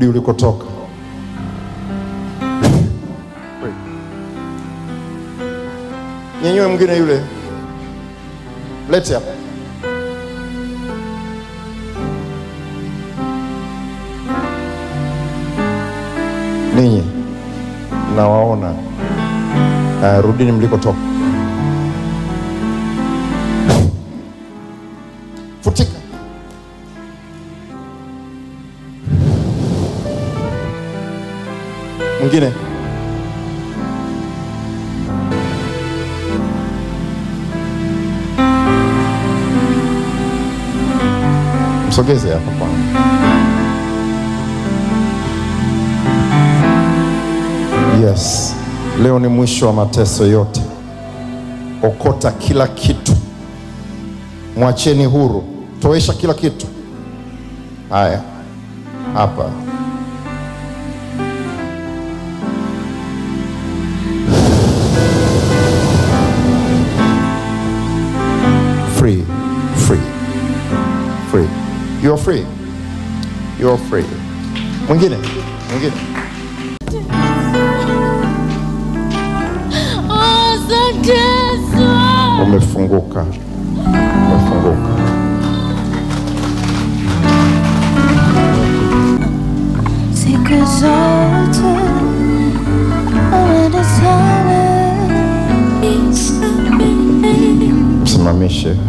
rudi ulikotoka. Nyenyue mwingine yule, lete hapa. Ninyi nawaona, uh, rudini mlikotoka. Futika. Mwingine msogeze hapa kwangu. Yes, leo ni mwisho wa mateso yote. Okota kila kitu, mwacheni huru, toesha kila kitu. Haya, hapa free, free, free. You're free, you're free. Mwingine, mwingine. Asante Yesu. Umefunguka, umefunguka. Siku zote umenitana. Msimamishe,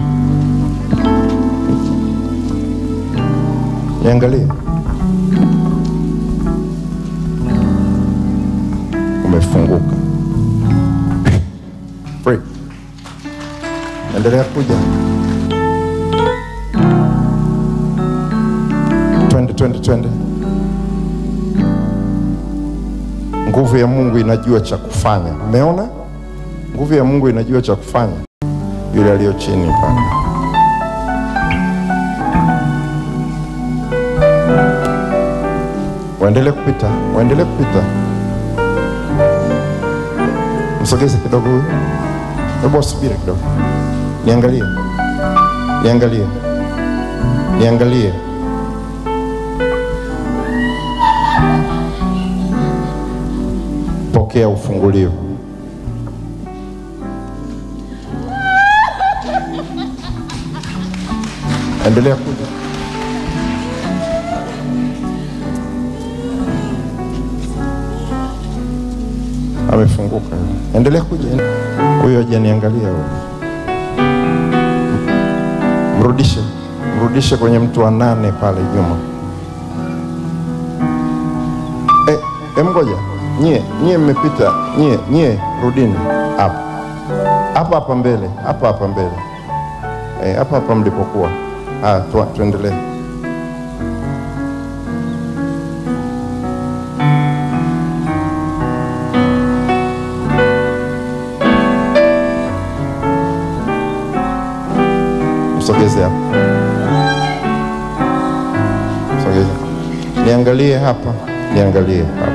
niangalie. Umefunguka, free. Endelea kuja, twende, twende, twende. Nguvu ya Mungu inajua cha kufanya. Umeona, nguvu ya Mungu inajua cha kufanya yule aliyo chini pale. Waendelee kupita, waendelee kupita. Msogeze kidogo huyu, hebu wasubiri kidogo, niangalie, niangalie, niangalie. Pokea ufungulivu. Endelea kuja. Amefunguka. Endelea kuja. Huyo hajaniangalia huyo. Mrudishe, mrudishe kwenye mtu wa nane pale nyuma. Eh, eh, ngoja. Nyie, nyie mmepita. Nyie, nyie rudini hapa. Hapa hapa mbele, hapa hapa mbele. Eh, hapa hapa mlipokuwa. Ah, tu, tuendelee. Msogeze hapa. Msogeze. Niangalie hapa, niangalie hapa.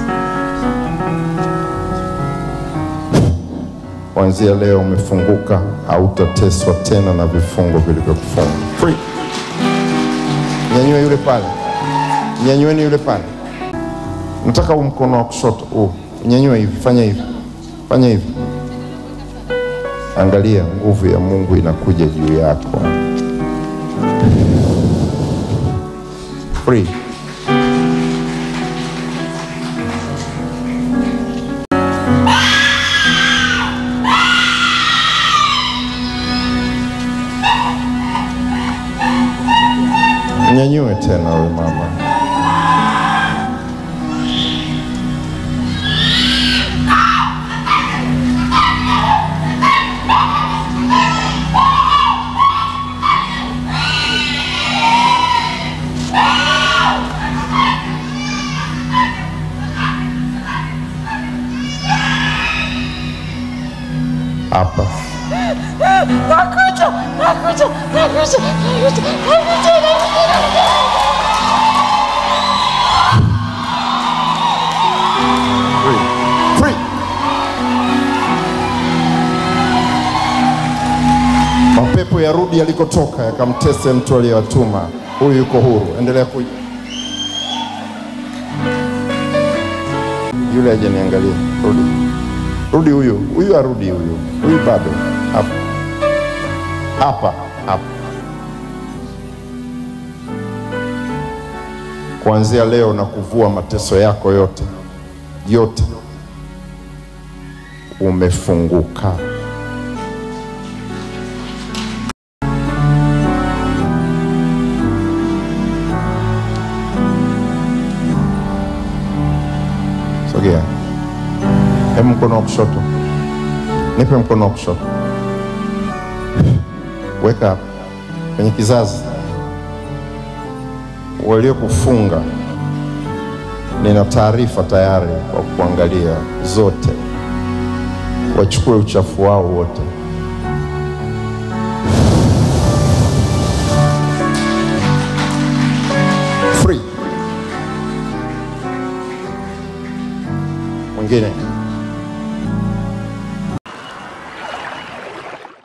Kuanzia leo umefunguka, hautateswa tena na vifungo vilivyokufunga. Free. Nyanyue yule pale, nyanyueni yule pale. Nataka huu mkono wa kushoto huu, nyanyue hivi, fanya hivi, fanya hivi. Angalia, nguvu ya Mungu inakuja juu yako. Free. Nyanyue tena we mama. Hapa. Nakuja, nakuja, nakuja, nakuja, nakuja, nakuja. Free. Free. Mapepo yarudi yalikotoka yakamtese mtu aliyewatuma. Huyu yuko huru. Endelea kuja. yule hajaniangalia. Rudi, rudi, huyu huyu arudi, huyu huyu bado hapa hapa hapa. Kuanzia leo na kuvua mateso yako yote yote, umefunguka. Sogea, hebu mkono wa kushoto, nipe mkono wa kushoto, weka hapa kwenye kizazi. Waliokufunga, nina taarifa tayari kwa kuangalia zote, wachukue uchafu wao wote. Free. Mwingine